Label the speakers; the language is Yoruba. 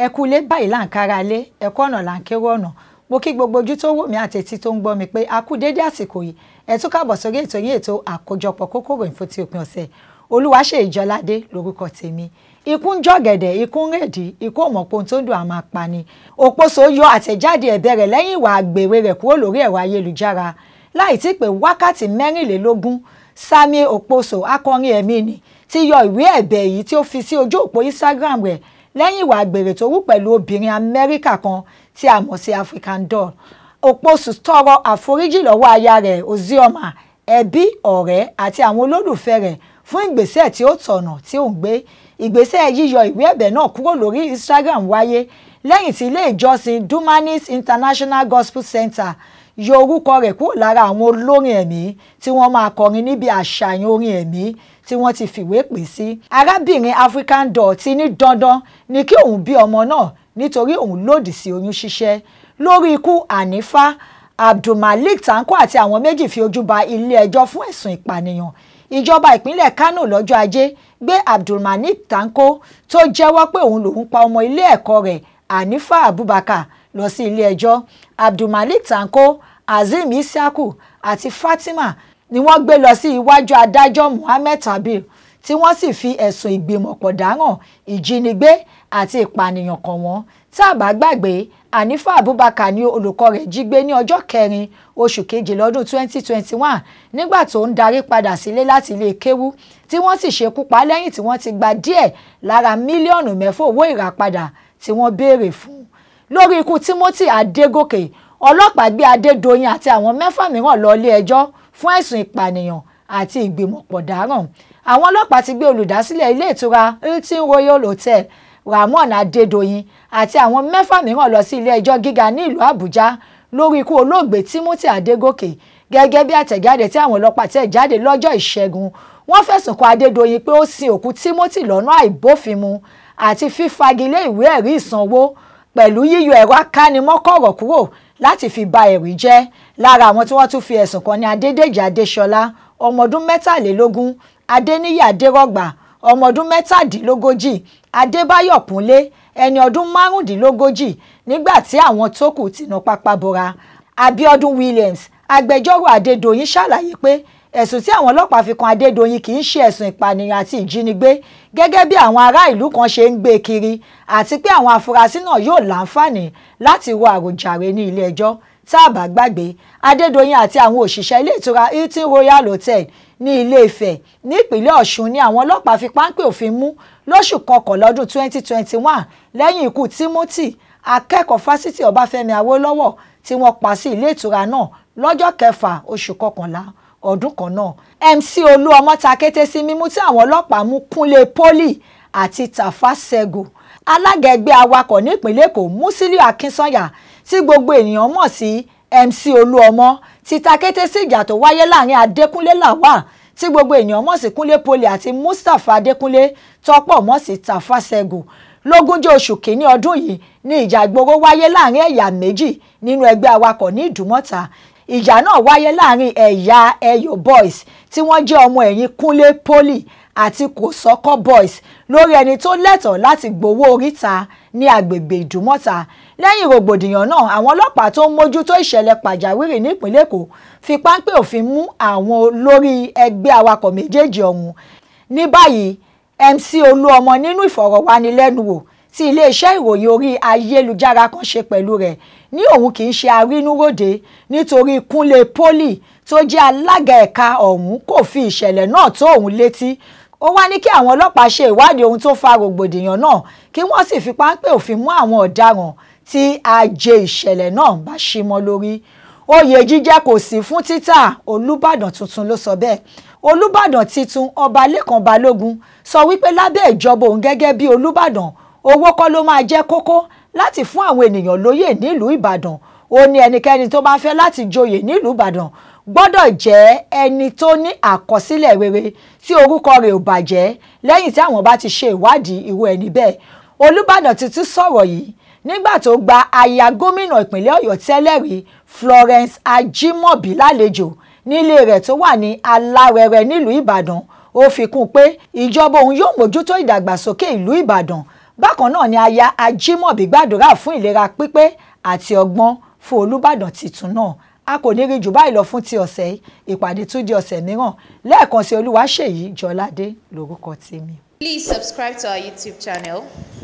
Speaker 1: ẹ kú ilé báyìí là ń kára lé ẹ kú ọ̀nà là ń kérò ọ̀nà mo kí gbogbo ojú tó wò mí àti etí tó ń gbọ́ mi pé a kú dédé àsìkò yìí ẹ tún káàbọ̀ sórí ètò yín ètò àkójọpọ̀ kókó ròyìn fún ti òpin ọ̀sẹ̀ Olúwaṣèyí Jọládé lórúkọ tèmi ikú ń jọ̀gẹ̀dẹ̀ ikú ń rèdí ikú ò mọ̀ pé ohun tó ń dùn àmà pa ni Òposo yọ àtẹ̀jáde ẹ̀bẹ̀ rẹ̀ lẹ́yìn ìwà àgbèrè rẹ̀ kúrò lórí ẹ̀rọ ayélujára láì tí pé wákàtí mẹ́rìnlélógún Samuel Okposo akọrin ẹ̀mí ni ti yọ ìwé ẹ̀bẹ̀ yìí tí ó fi sí ojú òpó Instagram rẹ̀ lẹ́yìn ìwà àgbèrè tó wù pẹ̀lú obìnrin Amẹ́ríkà kan tí a mọ̀ sí African Doll Okposo tọrọ àforíjì lọ́wọ́ aya rẹ̀ Ozioma ẹbí ọ̀rẹ́ àti àwọn olólùfẹ́ rẹ̀ fún ìgbésẹ̀ tí ó tọ̀nà tí ó ń gbé ìgbésẹ̀ yíyọ ìwé ẹ̀bẹ̀ náà kúrò lórí Instagram wáyé lẹ́yìn tí ilé ìjọsìn Dunamis International Gospel Center yọ orúkọ rẹ̀ kúrò lára àwọn olórin ẹ̀mí tí wọ́n máa kọrin níbi àṣàyàn orin ẹ̀mí tí wọ́n ti fìwé pè sí. arábìnrin African Doll ti ní dandan ni kí òun bí ọmọ náà nítorí òun lòdì sí oyún ṣíṣẹ́ lórí ikú Hanifa Abdulmalik Tanko àti àwọn méjì fi ojú ba ilé ẹjọ́ fún ẹ̀sùn ìpànìyàn ìjọba ìpínlẹ̀ Kano lọ́jọ́ ajé gbé Abdulmalik Tanko tó jẹ́wọ́ pé òun lòun pa ọmọ ilé ẹ̀kọ́ rẹ̀ Hanifa Abubakar lọ sí ilé ẹjọ́ Abdulmalik Tanko Azeem Isiaku àti Fatima ni wọ́n gbé lọ sí iwájú adájọ́ Muhammed Tabir tí wọ́n sì fi ẹ̀sùn ìgbìmọ̀pọ̀ dáràn ìjínigbé àti ìpànìyàn kàn wọ́n tá a bá gbàgbé Hanifa Abubakar ni olùkọ́ rẹ̀ jí gbé ní ọjọ́ kẹrin oṣù kejì lọ́dún 2021 nígbà tó ń darí padà sílé láti ilé kéwú tí wọ́n sì ṣekú pa lẹ́yìn tí wọ́n ti gba díẹ̀ lára mílíọ̀nù mẹ́fà owó ìràpadà tí wọ́n béèrè fún lórí ikú Timothy Adégòkè ọlọ́pàá gbé Adédoyin àti àwọn mẹ́fà mìíràn lọ ilé ẹjọ́ fún ẹ̀sùn ìpànìyàn àti ìgbìmọ̀pọ̀ dáràn àwọn ọlọ́pàá ti gbé olùdásílẹ̀ ilé ìtura Hilton Royal Hotel Ramon Adédoyin àti àwọn mẹ́fà mìíràn lọ sí ilé ẹjọ́ gíga ní ìlú Àbújá lórí ikú olóògbé Timothy Adégòkè gẹ́gẹ́ bí àtẹ̀jáde tí àwọn ọlọ́pàá tẹ̀ jáde lọ́jọ́ ìṣẹ́gun wọ́n fẹ̀sùn kan Adédoyin pé ó sin òkú Timothy lọ́nà àìbófinmu àti fífagilé ìwé ẹ̀rí ìsanwó pẹ̀lú yíyọ ẹ̀rọ akánimọ́kọ̀rọ̀ kúrò láti fi ba ẹ̀rí jẹ́ lára àwọn tí wọ́n tún fi ẹ̀sùn kan ní Adédèjì Adéṣọlá ọmọ ọdún mẹ́tàlélógún Adéníyì Adérọ̀gbà ọmọ ọdún mẹ́tàdínlógójì Adébáyọ̀ Kúnlé ẹni ọdún márùndínlógójì nígbà tí àwọn tó kù ti nà pápá bora Abíọ́dún Williams agbẹjọ́rò Adédoyin ṣàlàyé pé ẹ̀sùn tí àwọn ọlọ́pàá fi kan Adédoyin kì í ṣe ẹ̀sùn ìpànìyàn àti ìjínigbé gẹ́gẹ́ bí àwọn ará ìlú kan ṣe ń gbé kiri àti pé àwọn afurasí náà yóò láǹfààní láti ro àròjàre ní ilé ẹjọ́ tá a bá gbàgbé Adédoyin àti àwọn òṣìṣẹ́ ilé ìtura Hilton Royal Hotel ní Ilé Ifẹ̀ nípínlẹ̀ Ọ̀ṣun ni àwọn ọlọ́pàá fi páńpẹ́ òfin mú lóṣù kọkànlá ọdún 2021 lẹ́yìn ikú Timothy akẹ́kọ̀ọ́ fásitì Ọbáfẹ́mi Awólọ́wọ̀ tí wọ́n pa sí ilé ìtura náà lọ́jọ́ kẹfà oṣù kọkànlá ọdún kan náà MC Olúọmọ ta kété sí mímú tí àwọn ọlọ́pàá mú Kúnlé Poli àti Tafa Sego alága ẹgbẹ́ awakọ̀ nípínlẹ̀ Èkó Musiliu Akínsànyà tí gbogbo ènìyàn mọ̀ sí MC Olúọmọ ti ta kété sí ìjà tó wáyé láàrin Adékúnlé Lawal tí gbogbo ènìyàn mọ̀ sí Kúnlé Poli àti Mustapha Adékúnlé tọ́pọ̀ mọ̀ sí Tafa Sego lógúnjọ́ oṣù kínní ọdún yìí ni ìjà ìgboro wáyé láàrin ẹ̀yà méjì nínú ẹgbẹ́ awakọ̀ ní Ìdúmọ̀tà ìjà náà wáyé láàrin ẹ̀yà Ẹ̀yọ̀ boys tí wọ́n jẹ́ ọmọ ẹ̀yìn Kúnlé Poli àti Kòsọ́kọ́ boys lórí ẹni tó lẹ́tọ̀ọ́ láti gbowó oríta ní agbègbè Ìdúmọ̀tà lẹ́yìn rògbòdìyàn náà àwọn ọlọ́pàá tó ń mójútó ìṣẹ̀lẹ̀ pàjáwìrì nípínlẹ̀ Èkó fi páńpẹ́ òfin mú àwọn olórí ẹgbẹ́ awakọ̀ méjèèjì ọ̀hún ní báyìí MC Olúọmọ nínú ìfọ̀rọ̀wánilẹ́nuwò tí iléeṣẹ́ ìròyìn orí ayélujára kan ṣe pẹ̀lú rẹ̀ ní òun kì í ṣe arínúròde nítorí Kúnlé Poli tó jẹ́ alága ẹ̀ka ọ̀hún kò fi ìṣẹ̀lẹ̀ náà tó òun létí ó wá ní kí àwọn ọlọ́pàá ṣe ìwádìí ohun tó fa rògbòdìyàn náà kí wọ́n sì fi páńpẹ́ òfin mú àwọn ọ̀daràn tí ajé ìṣẹ̀lẹ̀ náà bá ṣí mọ́ lórí oyè jíjẹ kò sí fún títà Olúbàdàn tuntun ló sọ bẹ́ẹ̀ Olúbàdàn titun ọba Lékan Balógun sọ wípé lábẹ́ ìjọba òun gẹ́gẹ́ bí Olúbàdàn owó kọ́ ló máa jẹ́ kókó láti fún àwọn ènìyàn lóyè nílùú Ìbàdàn ó ní ẹnikẹ́ni tó bá fẹ́ láti joyè nílùú Ìbàdàn gbọ́dọ̀ jẹ́ ẹni tó ní àkọsílẹ̀ rere tí orúkọ rẹ̀ ò bàjẹ́ lẹ́yìn tí àwọn bá ti ṣe ìwádìí irú ẹni bẹ́ẹ̀ Olúbàdàn ti tún sọ̀rọ̀ yìí nígbà tó gba aya gómìnà ìpínlẹ̀ Ọ̀yọ́ tẹ́lẹ̀ rí Florence Ajimobi lálejò nílé rẹ̀ tó wà ní Alárẹ̀rẹ̀ nílùú Ìbàdàn ó fi kún un pé ìjọba òun yóò mójútó ìdàgbàsókè ìlú Ìbàdàn bákan náà ni aya ajímọ̀bí gbàdúrà fún ìlera pípé àti ọgbọ́n fún olùbàdàn tuntun náà a kò ní rí jù báyìí lọ fún ti ọ̀sẹ̀ yìí ìpàdé tún di ọ̀sẹ̀ mìíràn lẹ́ẹ̀kan sí olúwaṣèyí jọládé lórúkọ tèmi.
Speaker 2: Please subscribe to our YouTube channel.